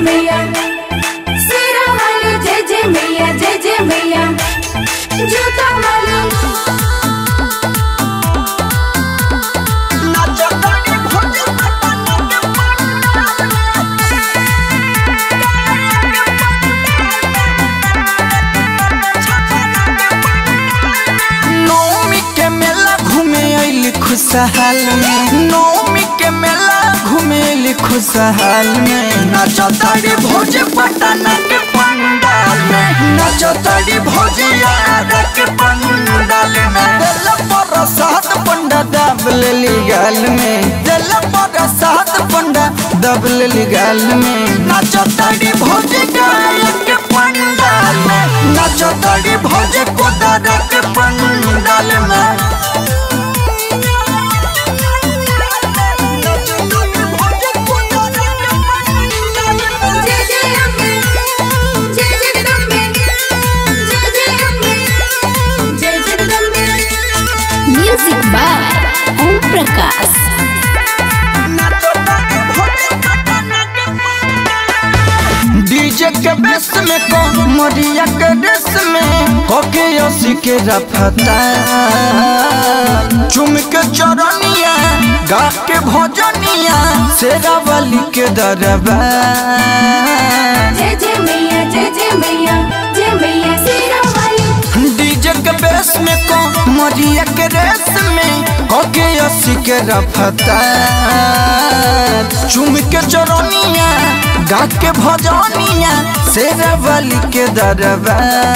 मैया शेरा वाली जय जय मैया जय जय मैया जूता वाली नौमी के मेला घूमे अइली खुशहाल में नौमी के मेला घूमे अइली खुशहाल में नाचो तारी भोज पटना के पंडाल में नाचो तारी भोज यार के पंडाल में दिल पर सात पंडा दब लेली गाल में दिल पर सात पंडा दब लेली गाल में नाचो तारी भोज गायक के पंडाल में नाचो तारी भोज कोदार के पंडाल में जय जय अम्बे जय जगदम्बे जय जय अम्बे जय Jagdambe music by Om Prakash DJ के बेस में को मरिया के देश में कोके ओसी के रफता चुम के चरनिया गा के भजनिया शेरा वाली के दरबार जय जय मैया जय जय मैया जय मैया शेरा वाली डीजे के बेस में को मरिया के रेस में कोके ओसी के रफता चुम के चरनिया गा के भजनिया शेरा वाली के दरबार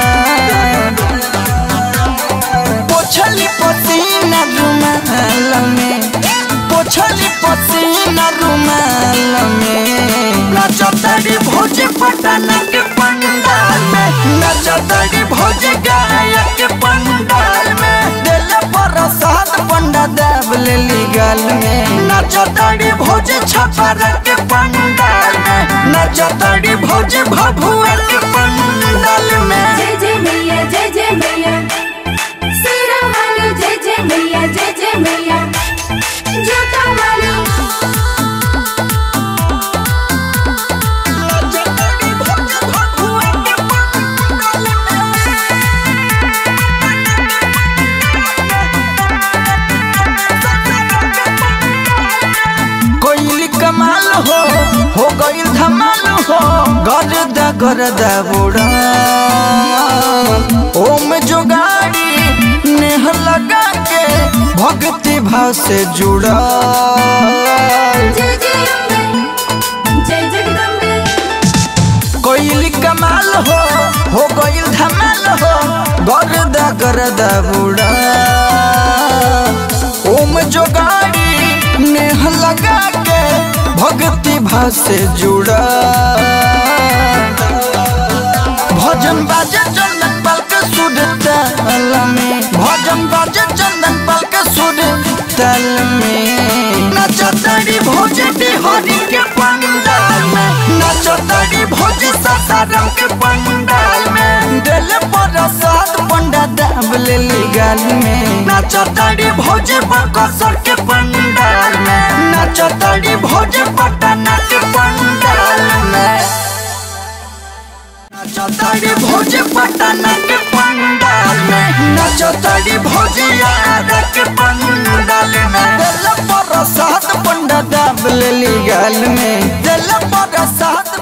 पोछली पसीना रुमाल में पोछली पसीना रुमाल में नचतरी भोज पटना के पंडाल में नचतरी भोज गायक के पंडाल में दिल पर सात पंडा देव लेली गाल में नचतरी भोज छपर के पंडाल में नचतरी भोज भभुआ के पंडाल में जय जय मैया जय जय मैया शेरा वाली जय जय मैया जय जय मैया जूता वाली कोइली कमाल हो हो गइल धमाल हो गरदा गरदा बुड़ा ओम जोगाड़ी नेह लगा के भक्ति भाव से जुड़ा जय जय अम्बे जय जगदम्बे कोइली कमाल हो हो गइल धमाल हो गरदा गरदा बुड़ा ओम जोगाड़ी नेह लगा के भक्ति भाव से जुड़ा भजन बाजे चंदन पल के सुर ताल में भजन बाजे चंदन पल के सुर ताल में नचतरी भोज हरि के पंडाल में नचतरी भोज सासाराम के पंडाल में दिल पर सात पंडा दाब लेली गाल में नचतरी भोज बकसर के पंडाल में नचतरी भोज पटना के पंडाल में नचतरी भोज पटना के पंडाल में नचतरी भोज यार के पंडाल में दिल पर सात पंडा दाब लेली गाल में दिल पर सात